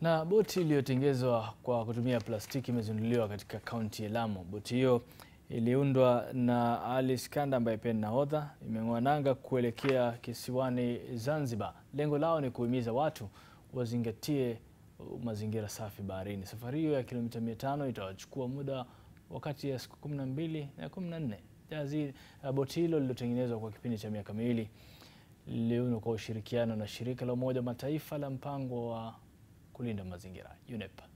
Na boti iliyotengenezwa kwa kutumia plastiki imezinduliwa katika kaunti ya Lamu. Boti hiyo iliundwa na Ali Skanda ambaye pia ni nahodha, imeng'oa nanga kuelekea kisiwani Zanzibar. Lengo lao ni kuhimiza watu wazingatie mazingira safi baharini. Safari hiyo ya kilomita mia tano itawachukua muda wakati ya siku kumi na mbili na kumi na nne. Jahazi boti hilo lililotengenezwa kwa kipindi cha miaka miwili liliundwa kwa ushirikiano na shirika la Umoja wa Mataifa la mpango wa kulinda mazingira UNEP.